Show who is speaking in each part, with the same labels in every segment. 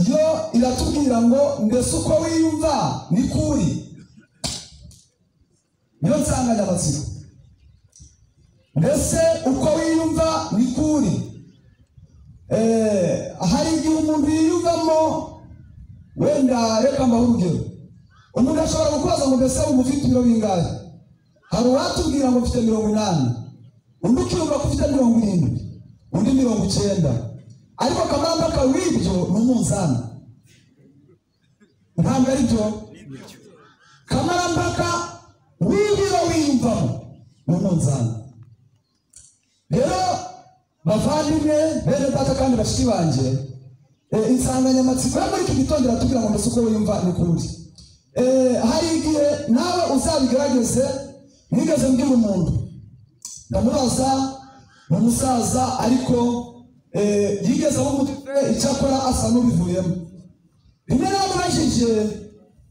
Speaker 1: yo iratubwira ngo mbese uko wiyumva ni kuri niyo nsanganyamatsiko mbese uko wiyumva ni kuri Eh, hari igihe umuntu yiyumvamo wenda reka mbahe urugero umuntu ashobora gukubaza ngo mbese wumva ufite ibiro bingahe hari uwatubwira ngo mfite mirongo inani undi ukiyumva ko ufite mirongo irindwi undi mirongo icyenda ariko akamambaka w'ibyo ni umunzani ntabwo ari byo kamarambaka w'ibiro wiyumvamo ni umunzani rero bavandimwe bene data kandi bashiki banjye eh, insanganyamatsiko yo muri iki gitondo iratubwira ngo mbese uko wiyumva ni kuri Eh, hari igihe nawe uzabigerageze nigeze mbwira umuntu ndamubaza ni umusaza ariko eh, yigeze abo umutwe icyakora asa n'ubivuyemo rimwe namubajije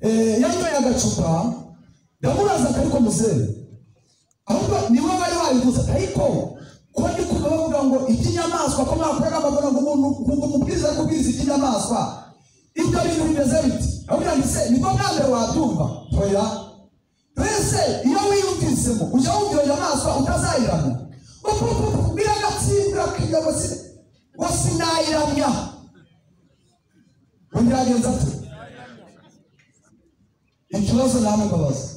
Speaker 1: eh, yanyoye agacupa ndamubaza ati, ariko muzehe ahubwo ni wowe wari wabivuze ariko ko ndi kumva bavuga ngo iby'inyamaswa ko mwakoraga bavuga ngo umuntu ngo umubwiriza ari kubwiriza iby'inyamaswa ibyo bintu bimeze biti ahubwo ndetse nibwo bwa mbere wabyumva oya mbese iyo wiyumvisemo ujya wumva iyo nyamaswa utazayiramya biragatsindira kujya ngo si ngo sinayiramya undi yagenza ate ikibazo namwe mbabaza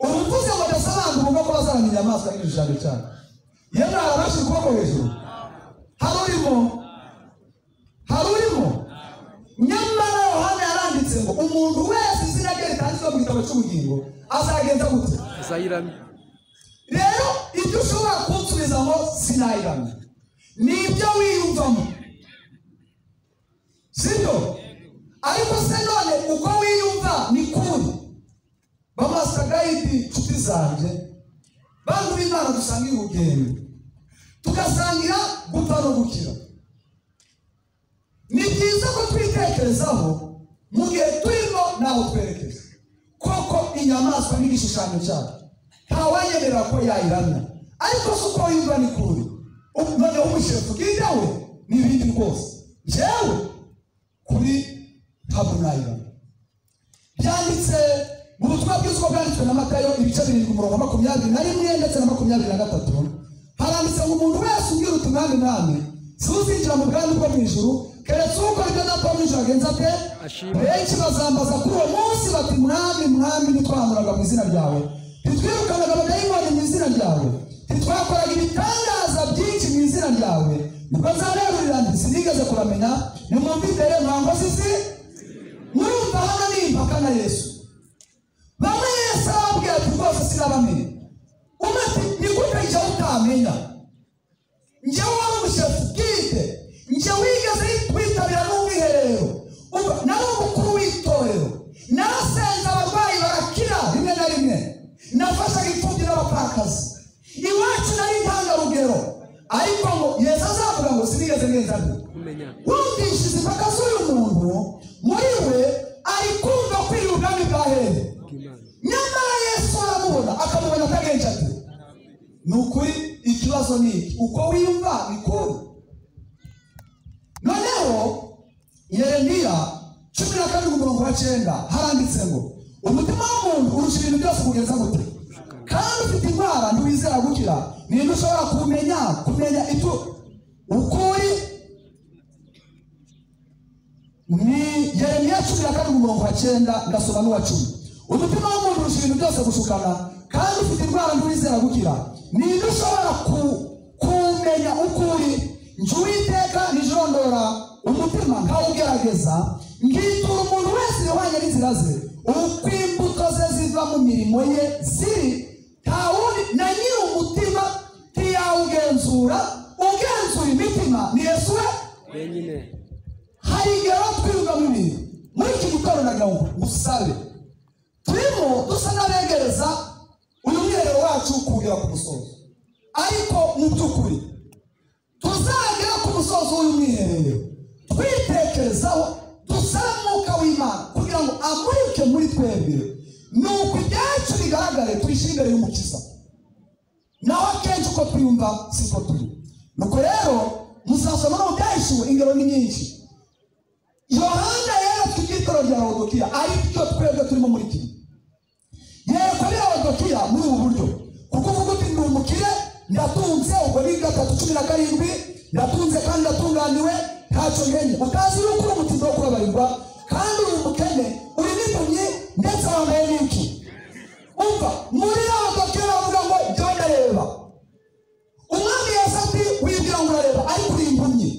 Speaker 1: ubu mvuze ngo ndasobanura ubwo kuba zaramya inyamaswa n'igishushanyo cyane yewe harabasha ukuboko hejuru hari urimo hari urimo nyamara yohana yaranditse ngo umuntu wese izina rye ritanditswe mu gitabo cy'ubugingo azagenza gute
Speaker 2: azayiramye
Speaker 1: rero ibyo ushobora kunsubiza ngo sinayiramye ni ibyo wiyumvamo sibyo ariko se none uko wiyumva ni kuri bamasitagayidi nshuti zanjye bantu b'imana dusangira urugendo tugasangira gupfa no gukira ni byiza ko twitekerezaho mu gihe turimo ntaho twerekeza koko inyamaswa n'igishushanyo cyayo ntawayemerera ko yayiramya ariko si uko yumva ni kure Ubu- noneho umushefu bwite we ni ibindi rwose njyewe kuri ntabwo nayiramya byanditse mu butumwa bw'isoko bwanditswe na matayo ibice birindwi umurongo wa makumyabiri na rimwe ndetse na makumyabiri na gatatu haranditse ngo umuntu wese umbwira uti mwami mwami siwuzinjira mu bwami bwo mu ijuru keretse ukora ibyo data wo mu ijuru agenza ate
Speaker 2: Ashimwe.
Speaker 1: benshi bazambaza kuri uwo munsi bati mwami mwami ntitwamuraga mu izina ryawe ntitwirukanaga abadayimoni mu izina ryawe ntitwakoraga ibitangaza byinshi mu izina ryawe nibwo nzaberurira nti sinigeze kuramenya nimwumvikere mwangozi si murumva hano nimpaka na yesu bamwe yesu arababwira ati rwose sinabamenya umwe ati ni gute njya utamenya njye wari umushefu bwite njye wigeze witabira n'umwiherero Uba- nari umukuru w'itorero narasenze abarwayi barakira rimwe na rimwe nafashaga imfubyi n'abapfakazi iwacu nari intangarugero ariko ngo yesu azavuga ngo sinigeze ngenza mbi
Speaker 2: kumenya
Speaker 1: wumvishije impaka z'uyu muntu muri we ari kumva kwira ubwami bwa heri
Speaker 2: bw'imana
Speaker 1: nyamara yesu aramubona akamubona atagenje ati ni ukuri ikibazo ni iki uko wiyumva ni kuri noneho yeremiya cumi na karindwi umurongo wa cyenda haranditse ngo umutima w'umuntu urusha ibintu byose kugenza gute kandi ufite indwara ntiwizera gukira ninde ushobora kumenya kumenya ibyo ukuri ni yeremiya cumi na karindwi umurongo wa cyenda ndasoma n'uwa cumi umutima w'umuntu urusha ibintu byose gushukana kandi ufite indwara ntiwizera gukira ninde ushobora ku, kumenya ukuri njye uwiteka nijondora umutima nkawugerageza ngitura umuntu wese ihwanye n'inzira ze uko imbuto ze ziva mu mirimo ye ziri nta wundi na nyiri umutima ntiyawugenzura ugenzura imitima ni yesu we
Speaker 2: wenyine
Speaker 1: hari igihe baba twirirwa mu bintu muri iki gitondo nagira ngo usabe turimo dusa n'abegereza uyu mwiherero wacu kuwugera ku musozo ariko mu by'ukuri tuzagera ku musozo w'uyu mwiherero twitekerezaho dusaba umwuka w'imana kugira ngo amurike muri twebwe ni uko ibyacu bigaragare tuyishyire imbere y'umukiza naho akenshi uko twiyumva siko turi nuko rero muzasoma no mu byahishuwe ingero ni nyinshi iyo antiyokiya ari byo twebwe turimo muri kimwe yego ari antiyokiya muri ubu buryo kuko uvuga uti ndi umukire ndatunze ubwo ni gatatu cumi na karindwi ndatunze kandi ndatunganiwe ntacyo nkenye bakazi yuko uri umutima wo kubabarirwa kandi uri umukene uri n'impumyi ndetse wambaye n'iki umva muri antiyokiya bavuga ngo jya ndareba umwami yasabye wigira ngo urareba ariko uri impumyi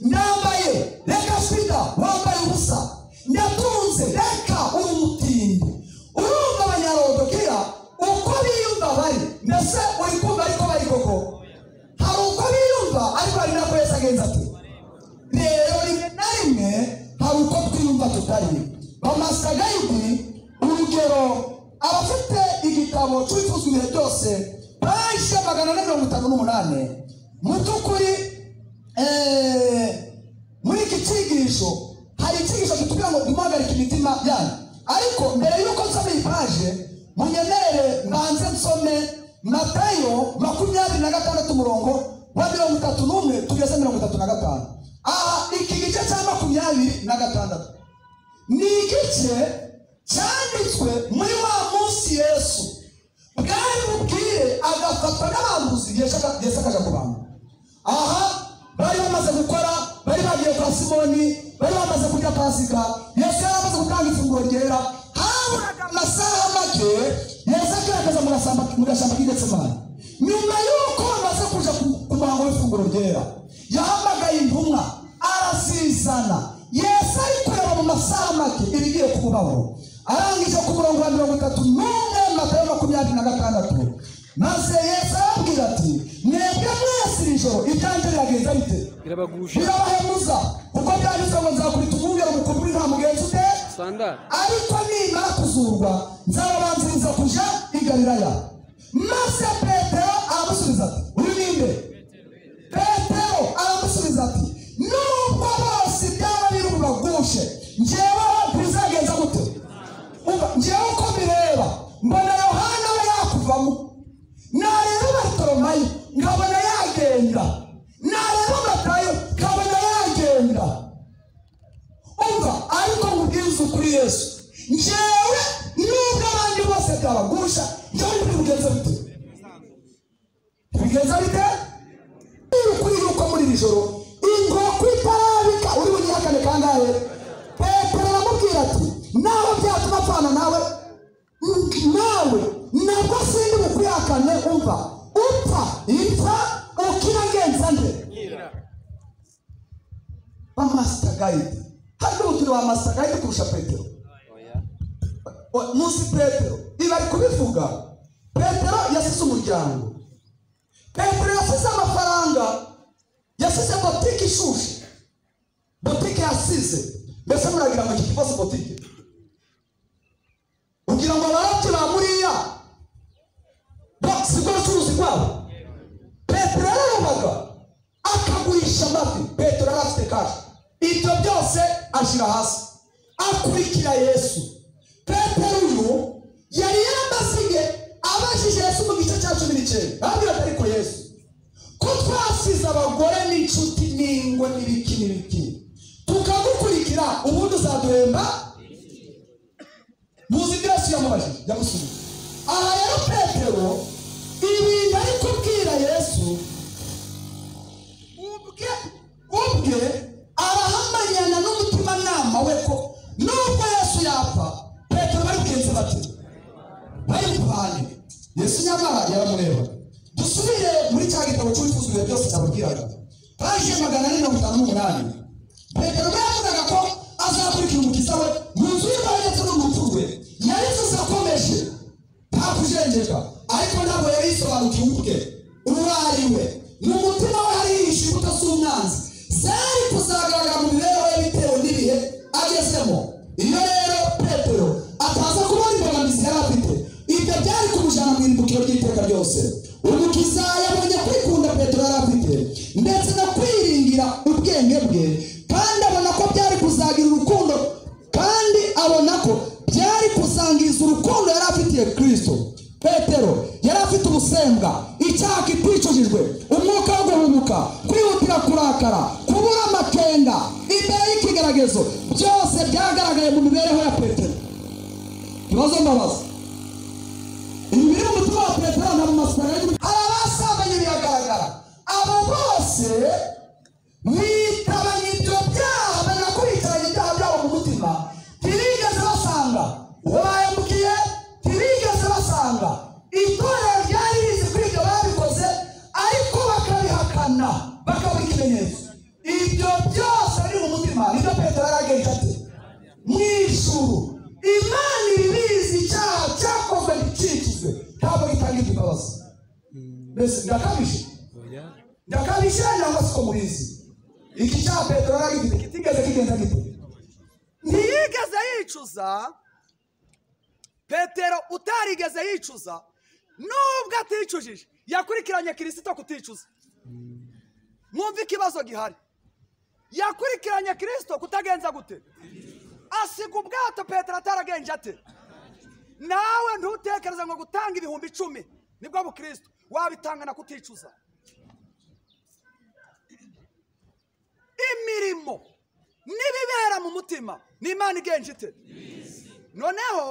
Speaker 1: ndambaye reka shida wambaye ubusa ndatunze reka uri umutindi urumva abanyarodokera uko biyumva bari mbese uri kumva ariko bari koko hari uko biyumva ariko hari nako yesu agenza ati rero rimwe na rimwe hari uko twiyumva tutari bamasita gayidi urugero abafite igitabo cy'ibifuzwa ibihe byose bahishe magana ane mirongo itanu n'umunani mu by'ukuri eh, muri iki cyigisho hari icyigisho kitubwira ngo ntimuhagarike imitima yanyu ariko mbere y'uko nsoma iyi paje munyemerere mbanze nsome matayo makumyabiri na gatandatu umurongo wa mirongo itatu n'umwe tugeze mirongo itatu na gatanu aha iki gice cya makumyabiri na gatandatu ni igice cyanditswe muri wa munsi yesu bwari bubwire agafatwa n'abambuzi yesu akaja ku bantu aha bari bamaze gukora bari bagiye kwa simoni bari bamaze kurya pasika yesu yari amaze gutanga ifunguro ryera haburaga amasaha make yesu agaragaza mu gasamba- mu gashyamba k'idetsemani nyuma y'uko bamaze kuja ku- ku muhango w'ifunguro ryera yahamagaye intumwa arazizana yesu ari kureba mu masaha make ibigiye kubaho arangije ku murongo wa mirongo itatu n'umwe matayo makumyabiri na gatandatu maze yesu arababwira ati mwebwe mwese iri joro ibyanjye biragenza bite
Speaker 2: birabagusha
Speaker 1: birabahemuza kuko byanditswe ngo nzakubita umwungeri umukobwa uri nta mugenzi ute
Speaker 2: sandari
Speaker 1: ariko nimara kuzurwa nzababanziriza kuja i galilaya maze petero aramusubiza ati uyu ninde petero aramusubiza ati nubwo bose byaba biri bubagushe njyeweho ntibizagenza gute umva njyewe uko mbireba mbona yohana we yakuvamo nareba batoromayo nkabona yagenda nareba matayo nkabona yagenda umva ariko nkubwiriza ukuri yesu njyewe nubwo abandi bose byabagusha njyewe ntibigenza bite ntibigenza bite niba ukuri yuko muri iri joro inkoko itarabika uri bugihakane kangahe petero aramubwira ati nawe byatuma apfana nawe mm, nawe nabwo sindi bukuyakane umva upfa ipfa ukira ngenza nde ba master guide hano turi ba master guide kurusha petero O- munsi petero ibi ari kubivuga petero yasize umuryango petero yasize amafaranga yasize botike ishushe botike yasize mbese muragira ngo iki kibazo botike ugira ngo abarobyi ba muriya bo- si bwo bucuruzi bwabo petero yararobaga akagurisha amafi petero yari afite kashi ibyo byose ashyira hasi akurikira yesu petero uyu yari yarabasiye abajije yesu mu gice cya cumi n'icyenda arabwira ati ariko yesu ko twasize abagore n'inshuti n'ingo n'ibiki n'ibiki tukagukurikira ubundi uzaduhemba muzi ibyo yesu yamubajije yamusubiza aha rero petero ibintu ari kubwira yesu ubwe ubwe arahamanyana n'umutimanama we ko nubwo yesu yapfa petero bari bwinze bati bari buvane yesu nyamara yaramureba dusubire muri cya gitabo cy'ubifuza ibihe byose cyababwiraga paje magana ane mirongo itanu n'umunani petero we yavugaga ko azakurikira umukiza we mu nzu y'imbaho ndetse no mu rupfu rwe yari inzozi yakomeje nta kujenjeka ariko ntabwo yari yisobanukiwe ubwe uwo ari we mu mutima we hari yihishe imbuto z'umwanzi zari kuzagaragara mu mibereho ye bitewe n'ibihe agezemo iyo rero petero ataza kubona imbogamizi yari afite ibyo byari kumujyana mu irimbukiro ry'iteka ryose umukiza yabonye kwikunda petero yari afite ndetse no kwiringira ubwenge bwe kandi abona ko byari kuzagira urukundo kandi abona ko byari kusangiza urukundo yari afitiye kristo petero yari afite ubusembwa icyaha kiticujijwe umwuka wo guhumuka kwihutira kurakara kubura amakenga imbere y'ikigeragezo byose byagaragaye mu mibereho ya petero ibibazo mbabaza ibi biri mu mutima wa petero nta mu masipara y'ubu aba basambanye biragaragara abo bose bitabanye ibyo byaha banakurikiranye ibyaha byabo mu mutima ntibigeze basanga uwo bayambukiye ntibigeze basanga itorero ryari rizi kuri ibyo babikoze ariko bakabihakana bakabura ikimenyetso ibyo byose biri mu mutima nibyo petero yari agenje ati mu ijuru imana ibibizi icyaha cyakozwe gicikizwe ntabwo gitangira imbabazi mbese birakabije ndakabisha cyangwa se ko mubizi iki cya petero yari agifite kitigeze kigenda gito
Speaker 2: ntiyigeze yicuza petero utarigeze yicuza nubwo aticujije yakurikiranye kirisito kuticuza mwumve ikibazo gihari yakurikiranye kirisito kutagenza gute asiga ubwato petero ataragenje ate nawe ntutekereze ngo gutanga ibihumbi icumi nibwo bukristo wabitanga na kuticuza imirimo n'ibibera mu mutima ni imana igenje ite noneho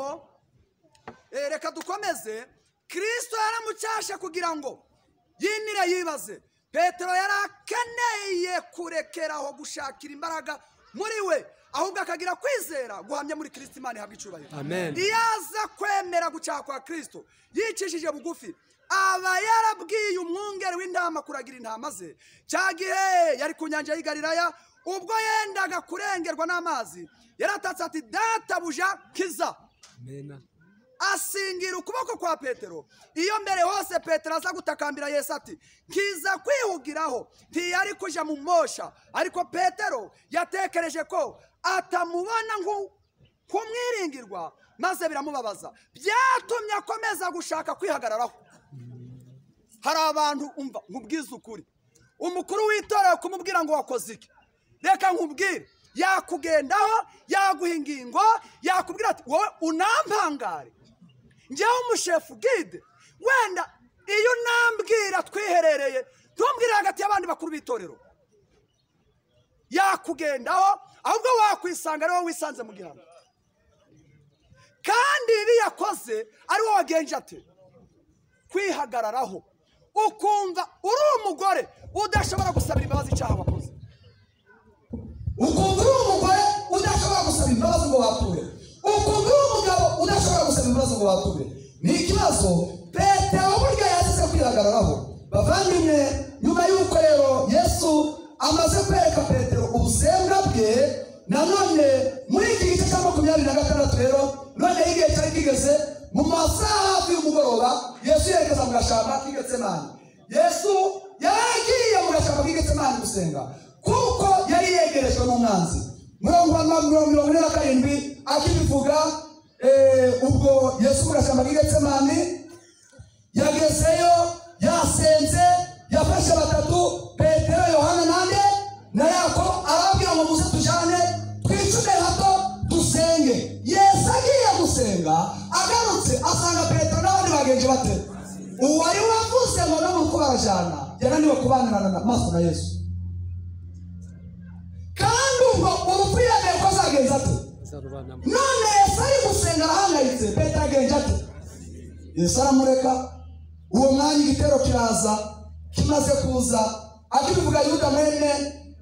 Speaker 2: eh, reka dukomeze kirisito yaramucyashe kugira ngo yinire yibaze petero yari akeneye kurekeraho gushakira imbaraga muri we ahubwo akagira kwizera guhamya muri kirisito imana ihabwa icyubahiro
Speaker 3: Amen.
Speaker 2: iyo aza kwemera gucyaha kwa kirisito yicishije bugufi aba yarabwiye umwungeri w'intama kuragira intama ze cya gihe yari ku nyanja y'i Galilaya ubwo yendaga kurengerwa n'amazi yaratatse ati databuja kiza
Speaker 3: Amen.
Speaker 2: asingira ukuboko kwa petero iyo mbere hose petero aza gutakambira yesu ati nkiza kwihugiraho ntiyari kuja mu mosha ariko petero yatekereje ko atamubona nk'u- nk'umwiringirwa maze biramubabaza byatumye akomeza gushaka kwihagararaho hari abantu umva nkubwiza ukuri umukuru w'itorero kumubwira ngo wakoze iki reka nkubwire yakugendaho yaguha ingingo yakubwira ati wowe unampangare njyewe umushefu gide wenda iyo unambwira twiherereye ntumbwire hagati y'abandi bakuru b'itorero yakugendaho ahubwo wakwisanga ari wowe wisanze mu gihano kandi ibi yakoze ari wowe wagenje ate kwihagararaho ukumva uri umugore udashobora gusabira imbabazi icyaha wakoze
Speaker 1: ukumva uri umugore udashobora gusaba imbabazi ngo wature ukumva uri umugabo udashobora gusaba imbabazi ngo wature ni ikibazo petero burya yazize kwihagararaho bavandimwe nyuma y'uko rero yesu amaze kwereka petero ubusembwa bwe nanone muri iki gice cya makumyabiri na gatandatu rero none igihe cyari kigeze mu masaha hafi y'umugoroba yesu yerekeza mu gashamba k'igetsemani yesu yaragiye mu gashamba k'igetsemani gusenga kuko yari yegerejwe n'umwanzi mirongo ane mirongo ine na karindwi akibivuga eh, ubwo yesu mu gashamba k'igetsemani yagezeyo yasenze yafashe batatu petero yohana nande na yakobo arababwira ngo muze tujane twicume hato dusenge yesu agiye gusenga agarutse asanga petero n'abandi bagenzi bate uwari wavuze ngo no kuko barajana yananiwe kubanirana na maso na yesu kandi ubwo urupfu yemeye ko azagenza ate
Speaker 3: Azarubanamo.
Speaker 1: none yesu ari gusenga arahangayitse petero agenza ate yesu aramureka uwo mwanya igitero kiraza kimaze kuza akibivuga yuda mwene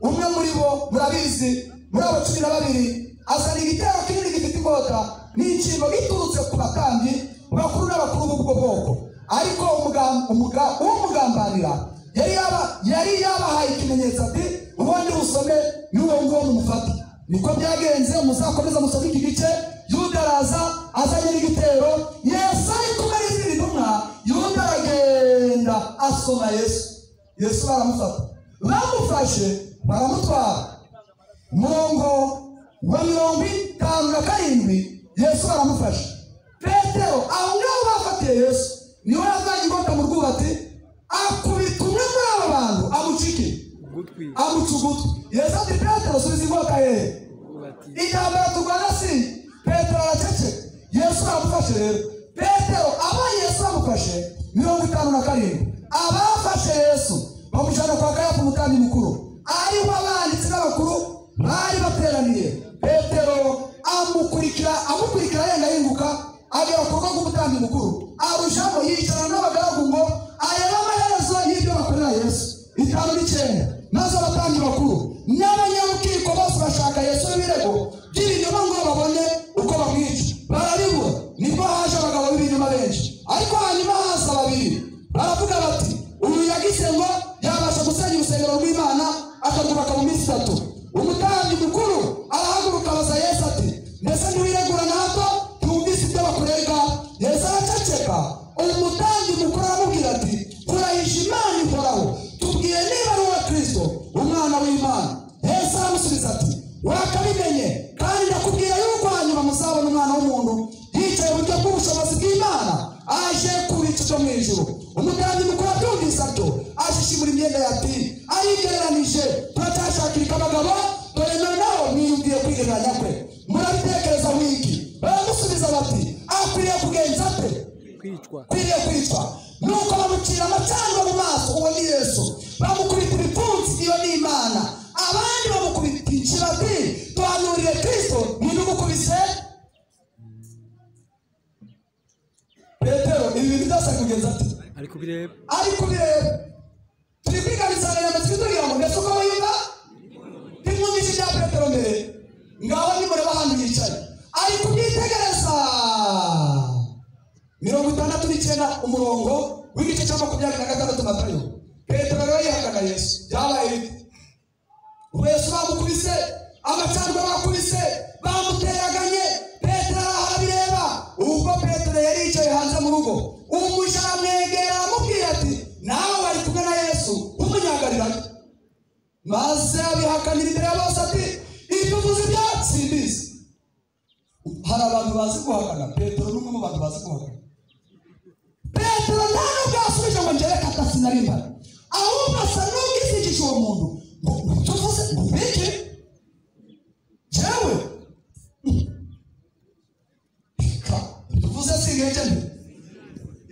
Speaker 1: umwe muri bo murabizi muri abo cumi na babiri azana igitero kinini gifite inkota n'inshingo giturutse ku batambyi bakuru n'abakuru b'ubwo bwoko ariko umuga- umuga- umugambanira yari yaba- yari yabahaye ikimenyetso ati ubundi busome n'uwo nguwo mumufate niko byagenze muzakomeza musome iki gice yuda araza azanye n'igitero yesu ari kumwe n'izindi ntumwa yuda aragenda asoma yesu yesu baramufata bamufashe baramutwara murongo wa mirongo itanu na karindwi yesu baramufashe petero aho ngaho bafatiye yesu niwe yazanye inkota mu rwubati akubita umwe muri abo bantu amucikira
Speaker 3: Ugutwi.
Speaker 1: amuca ugutwi yesu ati petero subiza inkota hehe
Speaker 3: Ugubati.
Speaker 1: intambara turwana si petero aracece yesu aramufashe rero petero aba yesu amufashe mirongo itanu na karindwi abafashe yesu bamujyana kwa kayafa umutandi mukuru aribo abanditsi n'abakuru bari bateraniye petero amukurikira amukurikira yenda yinguka agera ku rugo rw'umutambyi mukuru arushamo yicarana n'abagaragu ngo arebe amaherezo y'ibyo bakorera yesu itanu n'icyenda maze abatambyi bakuru n'abanyabukiko bose bashaka yesu w'ibirego by'ibinyoma ngo babone uko bamwica bararibura nibwo haje abagabo b'ibinyoma benshi ariko hanyuma haza babiri baravuga bati uyu yagize ngo yabasha gusenya urusengero rw'imana akarwubaka mu minsi itatu umutambyi mukuru arahaguruka abaza yesu ati mbese ntiwiregura na hato tumvise ibyo bakurega yesu araceceka umutambyi mukuru aramubwira ati kurahisha imana ihoraho tubwire niba ari uwa kristo umwana w'imana yesu aramusubiza ati wakabimenye kandi ndakubwira yuko hanyuma muzabona umwana w'umuntu yicaye iburyo bw'ubushobozi bw'imana aje ku bicu byo mu ijuru umutambyi mukuru atumvise atyo ashishimura imyenda yati arigereranije turacyashakira ikabagabo dore noneho mwiyumviye kwigereranya kwe murabitekereza wiki baramusubiza bati akwiriye kugenza ate
Speaker 3: kwicwa
Speaker 1: kwiriye kwicwa nuko bamucira amacandwa mu maso uwo ni yesu bamukubita ibipfunsi iyo ni imana abandi bamukubita ikibati tuhanurire kristo ntinumukubise petero ibi bintu byose ari kugenza ati
Speaker 3: ari kubireba
Speaker 1: ari kubireba turi kwiga insanganyamatsiko itubwira ngo mbese uko wiyumva ntimwumvise ibya petero mbere ngaho nimureba ahantu yicaye ari kubyitegereza mirongo itandatu n'icyenda umurongo w'igice cya makumyabiri na gatandatu matayo petero rero yihakana yesu byabaye bite yesu bamukubise amacandwe bakubise bamuteraganye petero arahabireba ubwo petero yari yicaye hanze mu rugo umuja aramwegera aramubwira ati nawe wari kumwe na yesu w'umunyagalilaya maze abihakanira imbere ya bose ati ibyo uvuze ibyatsi mbizi hari abantu bazi guhakana petero n'umwe mu bantu bazi guhakana petero nta nubwo yasubije ngo njyewe katasi na rimba ahubwo asa n'ubwisigije uwo muntu ngo tuvuze ngo mbike njyewe Ka- tuvuze singenge mbi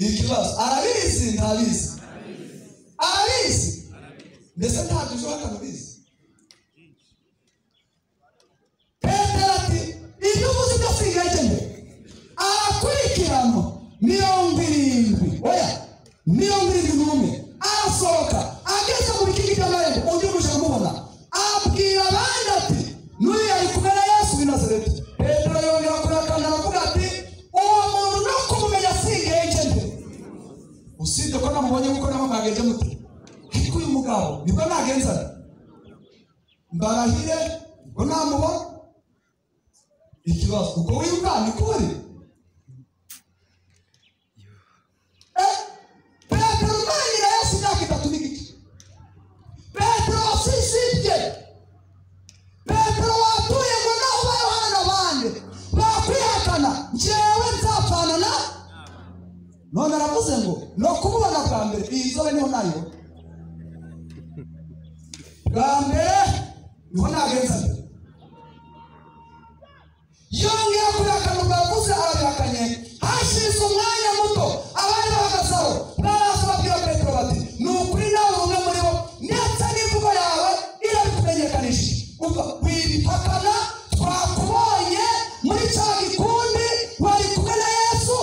Speaker 1: ikibazo arabizi ntabizi arabizi mbese ntabwo ejo hakabizi petero ati ibyo uvuze ibyo singenge mbi arakurikirana mirongo irindwi oya mirongo irindwi n'umwe arasohoka ageze mu bikingi by'amarembo undi uje kumubona abwira abandi ati n'uyu yari kumwe na yesu w'i nazareti petero yongera kurakanda aravuga ati uwo muntu no kumumenya singenge mbi usibye ko namubonye kuko nabo mwagenze mute ariko uyu mugabo nibwo nagenzana mbarahire ngo namubona ikibazo ubwo wibuka ni kuri Eh, petero umwanyira yesu imyaka itatu n'igice petero wasisibye petero watuye ngo naho ba yohana n'abandi bakwihakana njyewe nzapfana na none aravuze ngo ni ukubona bwa mbere iyi zobe niho nayo bwa mbere niho nagenza mbere yongera kurihakana ubwo yavuze arabihakanye hashize umwanya muto abari bahagazeho baraza babwira petero bati ni ukuri nawe uri umwe muri bo ndetse n'imvugo yawe irabikumenyekanishije umva wibihakana twakubonye muri cya gikundi wari kumwe na yesu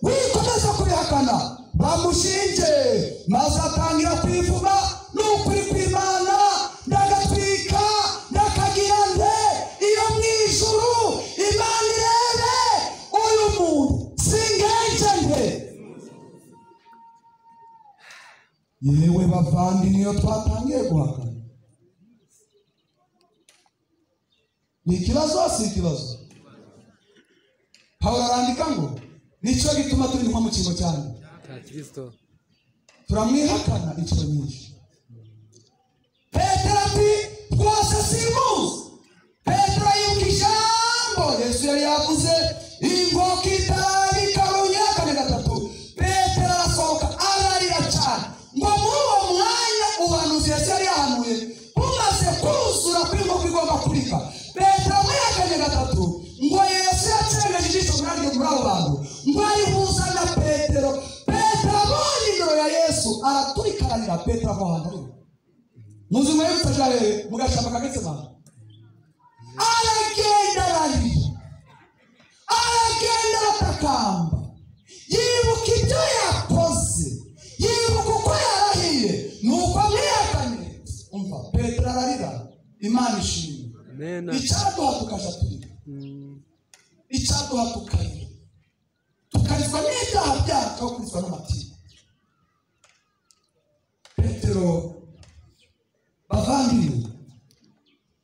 Speaker 1: wikomeza kubihakana bamushinje maze atangira kwivuga ni ukuri kw'imana ndagatwika ndakagira nde iyo mu ijuru imana irebe uyu muntu singenge nde yewe bavandimwe iyo twatangiye guhakana ni ikibazo si ikibazo pawulo arandika ngo nicyo gituma turi nko mu kigo cyane
Speaker 3: cya kirisito
Speaker 1: turamwihakana inshuro nyinshi petero ati rwose simuzi petero yibuka ijambo yesu yari yavuze ingoka itari karunya kane gatatu petero arasohoka ararira cyane ngo muri uwo mwanya ubuhanuzi yesu yari yahanuye bumaze kuzura ko ingoka igomba kurika petero amwihakanye gatatu ngo yesu yacengeje ijisho muri aryo muri abo bantu ngo arihuza na petero petero abonye indoro ya yesu araturikararira petero aho hantu ari muzi mwebwe mutajarere mugashamba kagetsema aragenda ararira aragenda atakamba yibuka ibyo yakoze yibuka uko yarahiye nuko amwihakanye umva petero ararira imana ishimwe
Speaker 3: Amen.
Speaker 1: icyaduha tukaja turira
Speaker 3: Mm.
Speaker 1: icyaduha tukarira tukarizwa n'ibyaha byacu aho kurizwa n'amatiku petero bavandimwe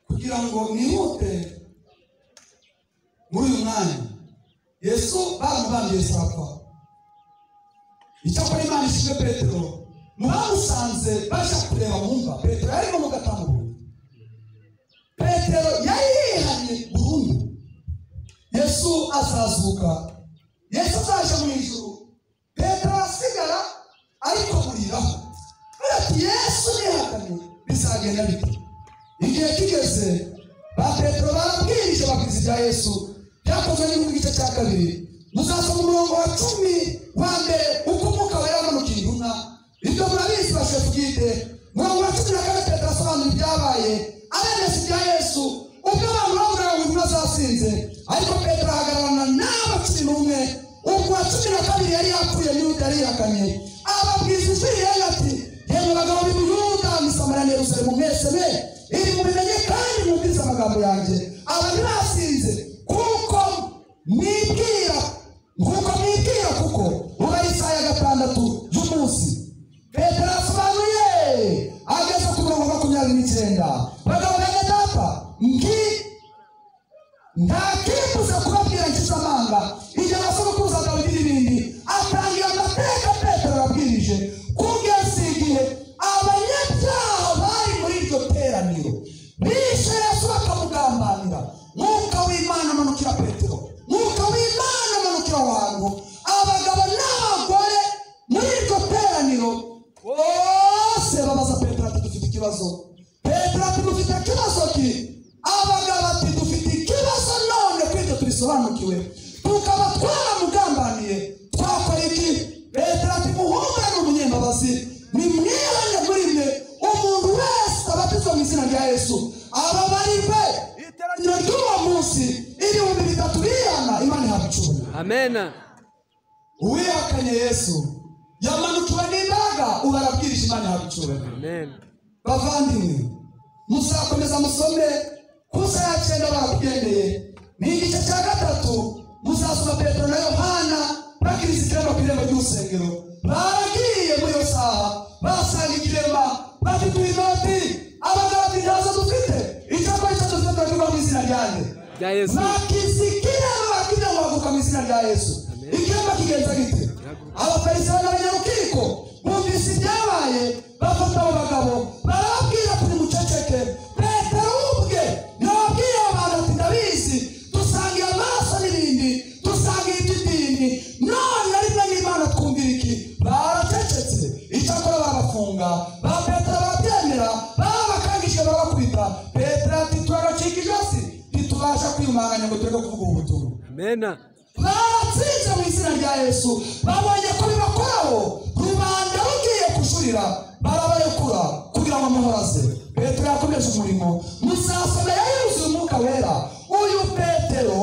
Speaker 1: kugira ngo mwihute muri uyu mwanya yesu baramubambiye sakwa icyakora imana ishyize petero mu bamusanze bajya kureba bumva petero yarimo mu gatamu petero yari yihanye burundu yesu azazuka yesu azaje mu ijuru petero asigara ariko buriraho Agira ati yesu nihakane bizagenda bite igihe kigeze ba petero barabwirije babwiza ibya yesu byakozwe n'igihugu igice cya kabiri muzasoma umurongo wa cumi wa mbere uko umwuka wera wamanukiye intumwa ibyo murabizi bashe bwite umurongo wa cumi na kane petero asobanura ibyabaye abemeza ibya yesu ubwo abantu baburaga ngo intumwa zasinze ariko petero ahagararana n'aba cumi n'umwe ubwo uwa cumi na kabiri yari yapfuye n'undi yari yihakanye ababwiza ijwi rirenga ati yemwe bagabo b'imuyuda misamariya na yerusalemu mwese me iri mubimenye kandi mwumvise amagambo yanjye aba ntibasinze kuko mwibwira nkuko mwibwira kuko uba ari isaha ya gatandatu y'umunsi petero asobanuye ageze ku mirongo makumyabiri n'icyenda bagabo bene data ngi ntakimbuza kubabwira ngize amanga igihe abasogokuruza dawidi n'ibindi atangira amateka petero yabwirije kugeza igihe abanyabyaha bari muri iryo teraniro bishe yesu bakamugambanira mwuka w'imana amanukira petero mwuka w'imana amanukira aho hantu abagabo n'abagore muri iryo teraniro bose babaza petero ati dufite ikibazo petero ati dufite ikibazo ki abagabo ati dufite ikibazo none kwibyo tubisobanukiwe tukaba twaramugambaniye twakora iki petero ati muhunga ni umunyembabazi nimwihane muri mwe umuntu wese abatizwa mu izina rya yesu ababarirwe iteraniro ry'uwo munsi ibihumbi bitatu bihana imana ihabwa icubona
Speaker 3: Amen.
Speaker 1: uwihakanye yesu yamanukiwe n'imbaraga ubu arabwirije imana ihabwa icubona
Speaker 3: Amen.
Speaker 1: bavandimwe muzakomeza musome kusa ya cyenda bakugendeye ni igice cya gatatu muzasoma petero na yohana bakiriza ikiremba ku irembo ry'urusengero baragiye muri iyo saha basanga ikiremba bafite inoti abagabo ati ntazo dufite icyakora icyo dufite turagirwa mu izina ryanjye
Speaker 3: Rya Yesu.
Speaker 1: bakizi ikiremba bakiremba baguka mu izina rya yesu
Speaker 3: Amen.
Speaker 1: ikiremba kigenza gite abafarisayo n'abanyarukiko bumvise ibyabaye bafata abo bagabo barababwira kuri muceceke petero ubwe yababwiye abantu ati ndabizi dusangiye amaraso n'ibindi dusangiye iby'idini none rimwe n'imana twumvira iki baracecetse icyakora barabafunga ba petero barabyemera babakangishije barabakubita petero ati turagacika ijosi ntitubasha kwiyumanganya ngo tureke kuvuga ubu butumwa
Speaker 3: Amen.
Speaker 1: baratsinze mu izina rya yesu babonye ko bibakoraho rubanda rugiye kujurira barabarekura kugira ngo amuhoraze petero yakomeje umurimo muzasome yuzuye umwuka wera uyu petero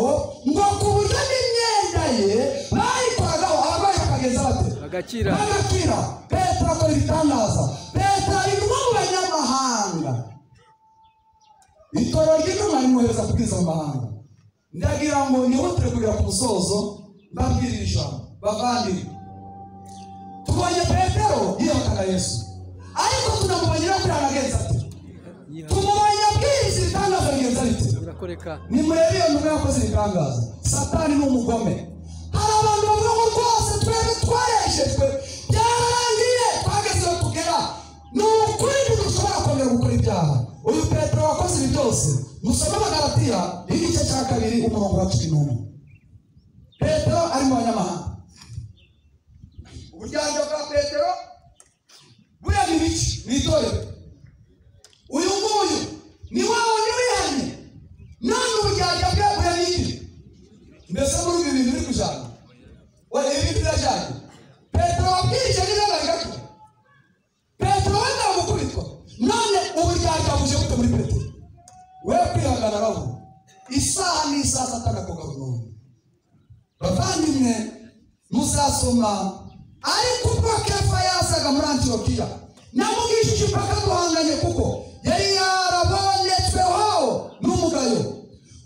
Speaker 1: ngo ku buryo n'imyenda ye bayikoragaho abarwayi bakageza bate
Speaker 3: Bagakira.
Speaker 1: bagakira petero akora ibitangaza petero ari kumwe mu banyamahanga itorero ry'intumwa rimwohereza kubwiza mu mahanga ndagira ngo nihutire kugera ku musozo mbabwirira ijambo bavandimwe tubonye petero yiyahukana yesu ariko tunamubonye no kuri aragenza ati
Speaker 3: Yiha.
Speaker 1: tumubonye abwiriza ibitangaza bigenza bite
Speaker 3: Birakoreka.
Speaker 1: nimurebe iyo ntumwa yakoze ibitangaza satani ni umugome hari abantu bavuga ngo rwose twebwe twareshejwe byararangiye twageze aho tugera ni ukuri ntidushobora kongera gukora ibyaha uyu petero wakoze ibi byose musome amagaratiya igice cya kabiri umurongo wa cumi n'umwe petero ari mu banyamahanga uburyarya bwa petero bureba ibice mu itorero uyu nguyu ni wa wundi wihannye none uburyarya bwe bureba ibi mbese muri ibi bintu biri kujana wari ibindi birajyanye petero wabwirije n'ibibazo gato petero wenda gukubitwa none uburyarya buje bute muri petero we kwihangana aravuga isaha n'isaha satani akoga burundu bavandimwe muzasoma ariko ubwo kefa yasaga muri antiyokiya namugishije impaka duhanganye kuko yari yarabonetsweho n'umugayo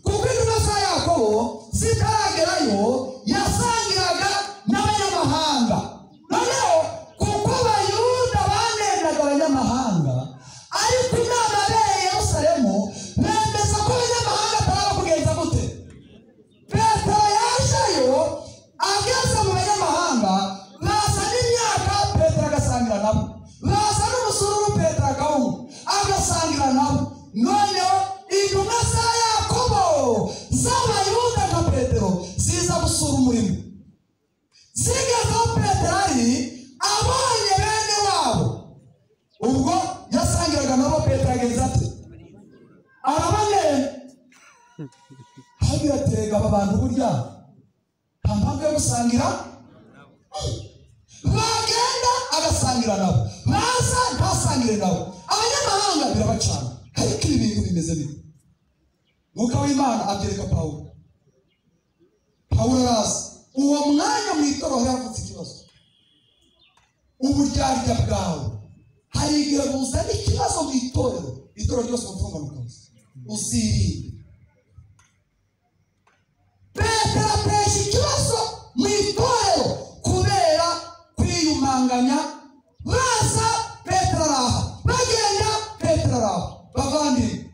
Speaker 1: kuko intumwa za yakobo zitaragerayo yasangiraga n'abanyamahanga noneho kuko abayuda banengaga abanyamahanga ariko inama yabereye yerusalemu bemeza ko abanyamahanga ataraba kugenza gute petero yajeyo ageze mu banyamahanga baza n'imyaka petero agasangira nabo baza n'umusururu petero akawunywa agasangira nabo noneho intumwa za yakobo z'abayuda nka petero ziza gusura umurimo zigezeho petero ari abonye bene wabo ubwo yasangiraga nabo petero agenza ate araboneye aho biratega aba bantu burya nta mpamvu yo gusangira bagenda agasangira nabo baza ntasangire nabo abanyamahanga birabacana ariko ibi bintu bimeze bite mwuka w'imana abyereka pawulo pawulo araza uwo mwanya mu itorero yavutse ikibazo uburyarya bwawe hari igihe buzana ikibazo mu itorero itorero ryose umutungamukazi uzirinde petero atesha ikibazo mu itorero kubera kwiyumanganya baza petero araha bagenda petero araha bavandimwe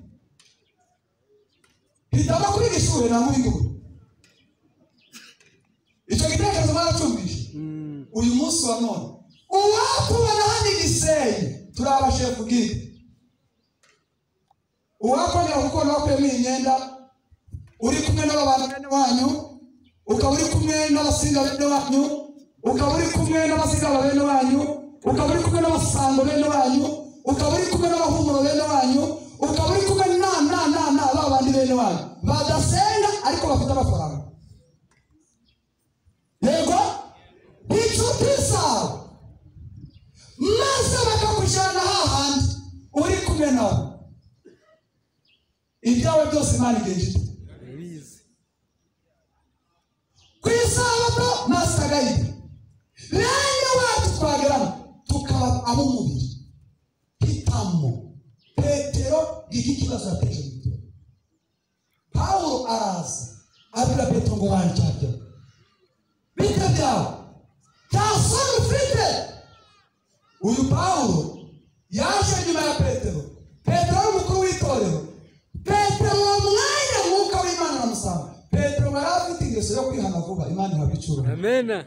Speaker 1: hitamo kwiga ishuri nta nkubindi ubu icyo gitekerezo mwaracumbije uyu munsi wa none uwakubona hano igisenge turabashe kubwira uwakongera gukunda wakuyemo iyi myenda uri kumwe n'ababana bene wanyu ukaba uri kumwe n'abasinga bene wanyu ukaba uri kumwe n'abazigaba bene wanyu ukaba uri kumwe n'abasango bene wanyu ukaba uri kumwe n'abahumuro bene wanyu ukaba uri kumwe na na na na ba bandi bene wanyu badasenga ariko bafite amafaranga yego inshuti zawe maze bakakujyana hahandi uri kumwe nawe ibyawe byose imana igihe gito
Speaker 3: Ndabizi.
Speaker 1: ku isabato nasagaye bene wacu twageramo tukaba ab'umubiri hitamo petero iki kibazo yateje gito pawulo araza abwira petero ngo wandyarya bite byawe nta soni ufite uyu pawulo yaje nyuma ya petero petero ni umukuru w'itorero petero uwo mwanya mwuka w'imana aramusanga petero bari afite ingeso yo kwihana vuba imana ihabwa icuruzwa
Speaker 3: amena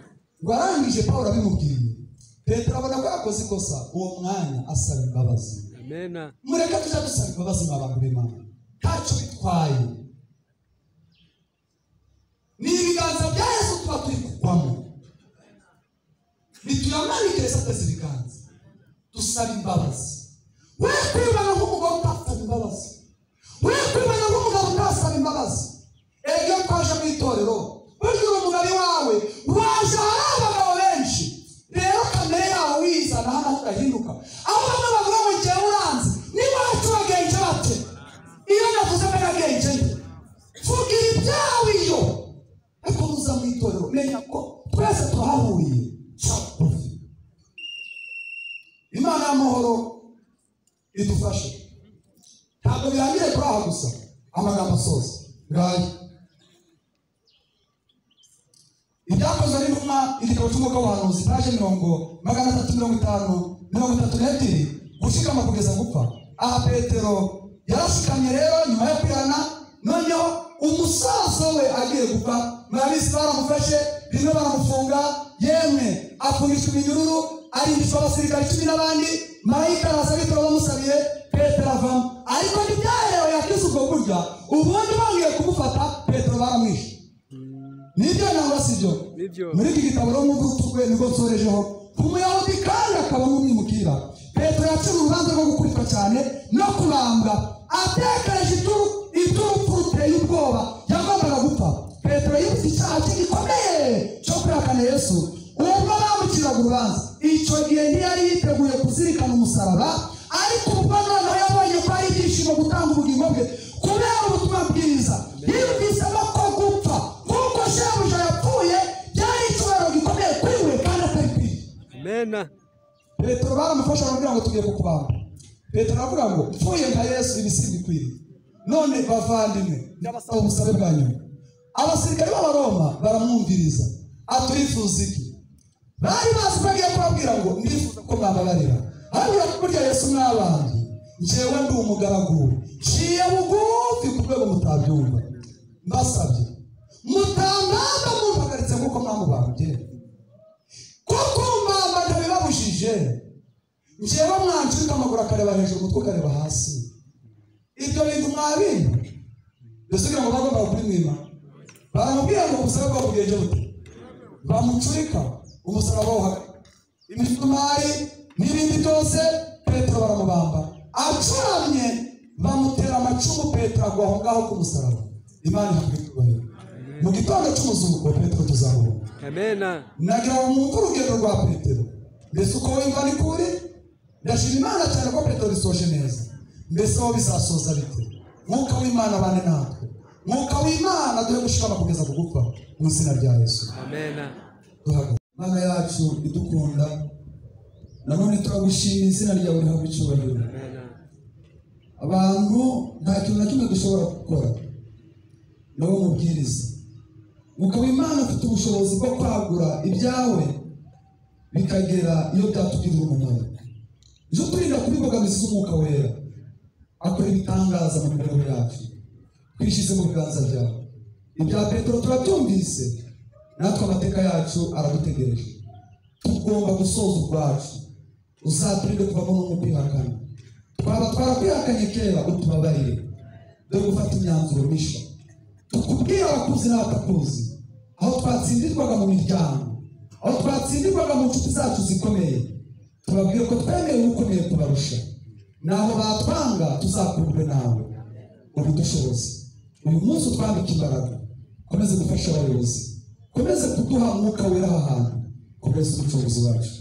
Speaker 1: ngo arangije pawulo abimubwiye petero abona ko yakoze ikosa uwo mwanya asaba imbabazi
Speaker 3: amena
Speaker 1: mureke tujya dusaba imbabazi mwa bantu b'imana ntacyo bitwaye ni ibiganza bya yesu tuba turi kugwamo bituyamanike yesu ateze ibiganza dusaba imbabazi we kwibana nk'umugabo utasaba imbabazi we kwibana nk'umugabo utasaba imbabazi ege twaje mu itorero burya uri umugari wawe waje ahari abagabo benshi rero kamere yawe uyizana hano aho urahinduka aho bamwe bavuga ngo njyewe uranze niba wacubagenje bate iyo navuze ko nagenje nde tugira ibyawe iyo ariko nuza mu itorero menya ko twese tuhahuriye sakufi imana y'amahoro idufashe ntabwo birangiye kuri aha gusa amagambo asoza ngaye ibyakozwe n'intumwa igitabo cy'umwuka w'ubuhanuzi paje mirongo magana atatu mirongo itanu mirongo itatu n'ebyiri gushikama kugeza gupfa aha petero yarashikamye rero nyuma yo kwihana noneho umusaza we agiye gupfa murabizi baramufashe rimwe baramufunga yemwe afungishwa iminyururu arindishwa abasirikare cumi n'abandi marayika araza bitoro bamusabiye petero avamo ariko ntibyaherewe yakize ubwo burya ubundi bongeye kumufata petero baramwishe nibyo nangwa sibyo
Speaker 3: Nibyo.
Speaker 1: muri iki gitabo rero mu rwe nibwo nsorejeho ku muyahudi kandi akaba n'umwimukira petero yaciye urubanza rwo gukubitwa cyane no kurambwa atekereje ituru iturupfu ruteye ubwoba yagombaga gupfa petero yibutse icyaha cye gikomeye cyo kwihakana yesu ubwo bamuciraga urubanza icyo gihe ntiyari yiteguye kuzirikana umusaraba ariko ubwo noneho yabonye ko ari ibyishimo gutanga ubugingo bwe kubera ubutumwa bwiza yibutse
Speaker 3: abona
Speaker 1: petero baramufasha baravuga ngo tugiye kukubaga petero aravuga ngo mpfuye nka yesu ibisi bikwiriye none bavandimwe
Speaker 2: Ndabasaba.
Speaker 1: ubusabe bwa nyuma abasirikare b'abaroma baramwumviriza aturifuza iki bari bazi ko agiye kubabwira ngo ndifuza ko mwababarira hariya burya yesu mwabandi njyewe ndi umugaragu we. nciye bugufi ku rwego mutabyumva mbasabye mutamwanga mumpagaritse nk'uko mwamubambye kuko mbamba ntibibabujije njyewe mwancika amaguru akareba hejuru umutwe ukareba hasi ibyo bintu mwabintu mbese kugira ngo bagombaga kubimwima baramubwira ngo umusaraba bwabo bugenje bute bamucurika umusaraba bawuhaga imisumari n'ibindi byose petero baramubamba acuramye bamutera amacumu petero agwa aho ngaho ku musaraba imana ihabwa icyubahiro mu gitondo cy'umuzuko petero tuzamubona
Speaker 3: amena
Speaker 1: nagira ngo mwumve urugendo rwa petero mbese uko wumva ni kuri ndashima imana cyane ko petero isoje neza mbese wowe bizasoza bite mwuka w'imana abane natwe mwuka w'imana duhe gushikama kugeza ku gupfa mu izina rya yesu
Speaker 3: amena
Speaker 1: duhagaze imana yacu idukunda nanone turagushima izina ryawe rihabwa icyubahiro
Speaker 3: amena
Speaker 1: abantu nta kintu na kimwe dushobora gukora nawe mubwiriza ukaba imana ufite ubushobozi bwo kwagura ibyawe bikagera iyo byatugirira umumaro ejo turinda kuba imbogamizi z'umwuka wera akora ibitangaza mu mibereho yacu twishyize mu biganza byawe ibya petero turabyumvise natwe amateka yacu aradutegereje tugomba gusoza ubwacu uzaturinde kuvamo no mu kwihakana twaba twarakwihakanye kera utubabarire dore gufata imyanzuro mishya tukubwire abakuzi n'abatakuzi aho twatsindirwaga mu miryango aho twatsindirwaga mu nshuti zacu zikomeye tubabwire ko twemeye ukomeye kubarusha naho batwanga tuzakundwe nawe ubudushobozi uyu munsi utwambike imbaraga ukomeze gufasha abayobozi ukomeze kuduha umwuka wera aha hantu ukomeze umucunguzi wacu